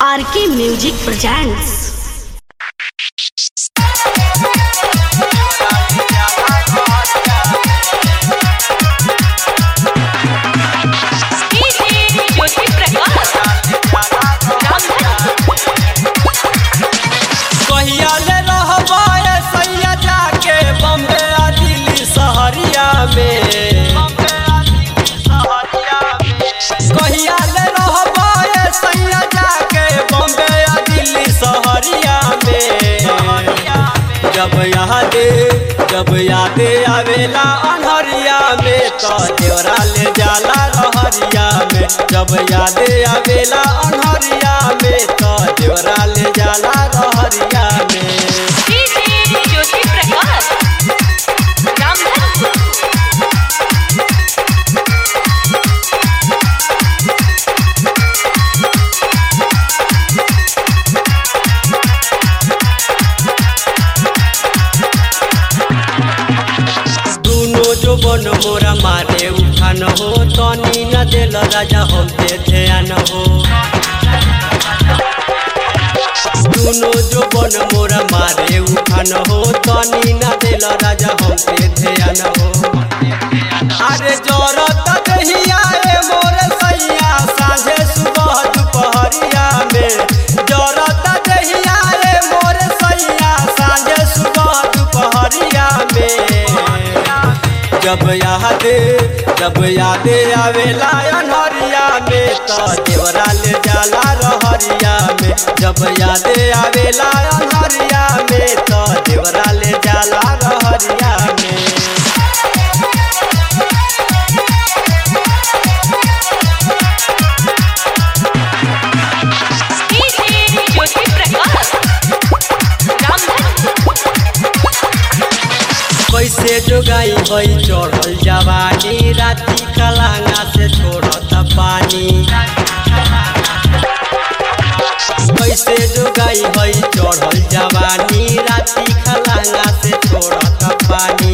RK music presents Jyoti Prakash कहिया ले रहबा ए सैया जाके बम्बे आ दिल्ली सहरिया में कहिया ले रहबा ए सैया जाके बम्बे आ दिल्ली सहरिया में जब यादे जब यादे आवेला अनहरिया में तो देवरा ले जाला रहरिया में जब यादे आवेला अनहरिया में तो देवरा ले जाला रहरिया में ज्योति प्रकाश रामधन दुनो जो बन मोरा मारे उठान हो तनी न दिल राजा हम पे ध्यान हो दुनो जो बन मोरा मारे उठान हो तनी न दिल राजा हम पे ध्यान हो अरे जरत दहिया रे मोर सैया साँझे सुबह दुपहरिया में जरत दहिया रे मोर सैया साँझे सुबह दुपहरिया में जब यादे जब यादे आवेला अनहरिया में तो देवरा ले जाला रहरिया में जब यादे आवेला अनहरिया में तो देवरा ले जाला रहरिया में ज्योति प्रकाश रामधन कैसे जोगाई भई चढ़ल जवानी राती कलांगा से छोड़त पानी कैसे जोगाई भई चढ़ल जवानी राती कलांगा से छोड़त पानी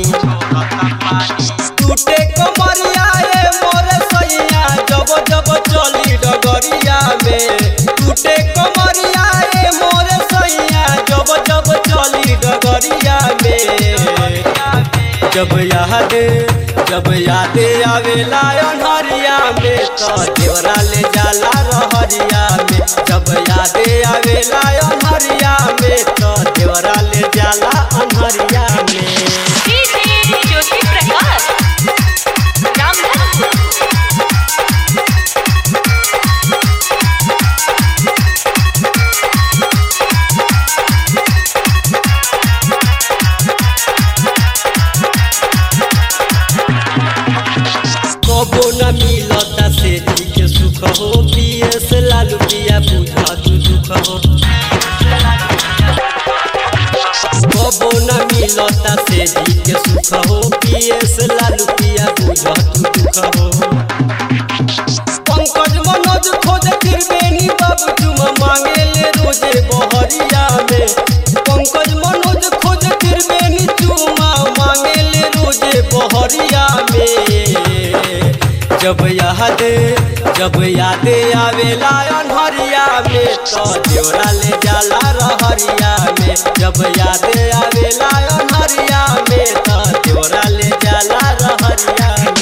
टूटे कमरिया ए मोर सैया जब जब चली डगरिया में टूटे कमरिया ए मोर सैया जब जब चली डगरिया में जब याद जब याद आवेला अनहरिया में तो देवरा ले जाला रहरिया में जब याद आवेला अनहरिया में तो देवरा ले जाला अनहरिया में ज्योति प्रकाश रामधन कबो न मिलता से के सुख हो पियस लालू पिया बुझा तू दुख हो कबो न मिलता से के सुख हो पियस लालू पिया बुझा तू दुख हो पंकज मनोज खोज त्रिवेणी बाबू तुम मांगे ले रोजे बहरिया में पंकज मनोज खोज त्रिवेणी तुम मांगे ले रोजे बहरिया में जब याद जब याद आवेला अनहरिया में तो देवरा ले जाला रहरिया में जब याद आवेला अनहरिया में तो देवरा ले जाला रहरिया में